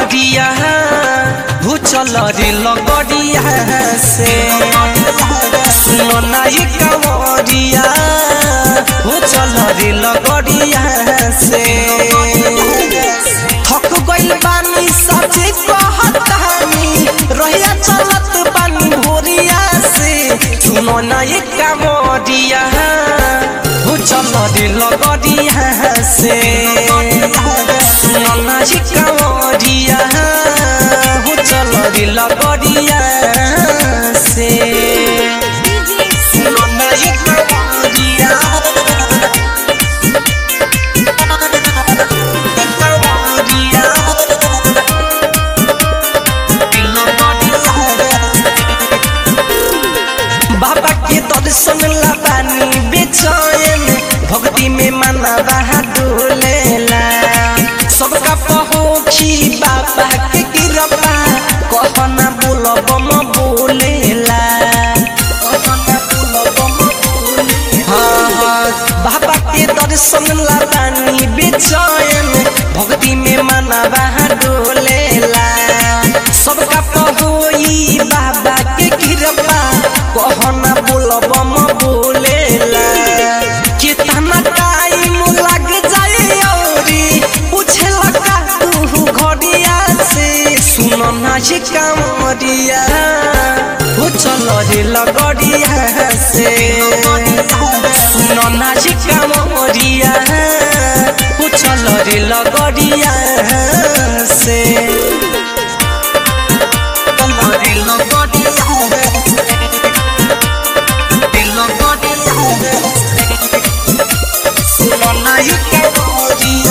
कामरिया हो चल रे लगड़िया से सुनो ना ये कामरिया हो चल रे लगड़िया से थक गइल बानी सचे कहतानी रहिया चलत बानी भोरिया से सुनो ना ये कामरिया हो चल रे लगड़िया से सुनो ना ये कामरिया हो चल रे लगड़िया से सुनो ना ये कामरिया बाबा के दर्शन लबानी बेचैन भक्ति में मना बहा डोलेला सबका पहुँची बाबा के कृपा कहना बोलब म बोलेला हाँ, हाँ, बाबा के दर्शन लबानी बेचैन भक्ति में मना बहा डोलेला सबका पहुई बाबा के कृपा कहना बोलब म बोलेला कितना टाइम लग जाए औरी पूछेला का तू घड़िया से सुनो ना ये कामरिया हो चलो रे लगड़िया से सुनो ना ये कामरिया हो चलो रे लगड़िया से चलो रे लगड़िया सुनो ना ये कामरिया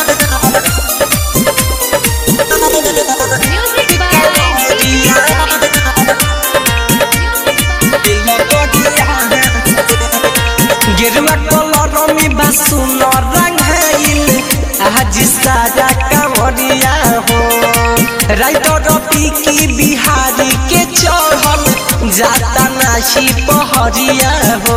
Music by गेरुआ कलर में बासुन रंगाइल आज सारा कांवरिया हो राइटर की बिहारी के चढ़ल जाता नाशी पहरिया हो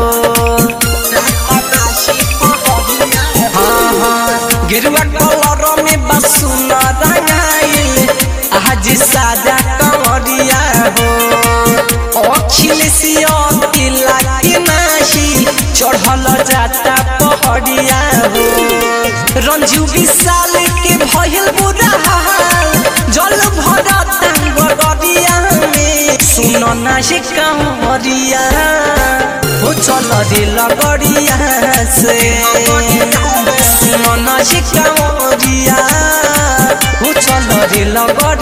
हाँ, हाँ, गेरुआ कलर में बासुन रंगाइल आज सारा कांवरिया हो अखिलेशिया तिला के नाशी चढ़ल जाता पहड़िया हो रंजू विशाल के भइल बुरा हाल जल भरता गड़िया में सुनो ना ये कांवरिया हो चल रे लगड़िया से सुनो ना ये कांवरिया हो चल रे लगड़िया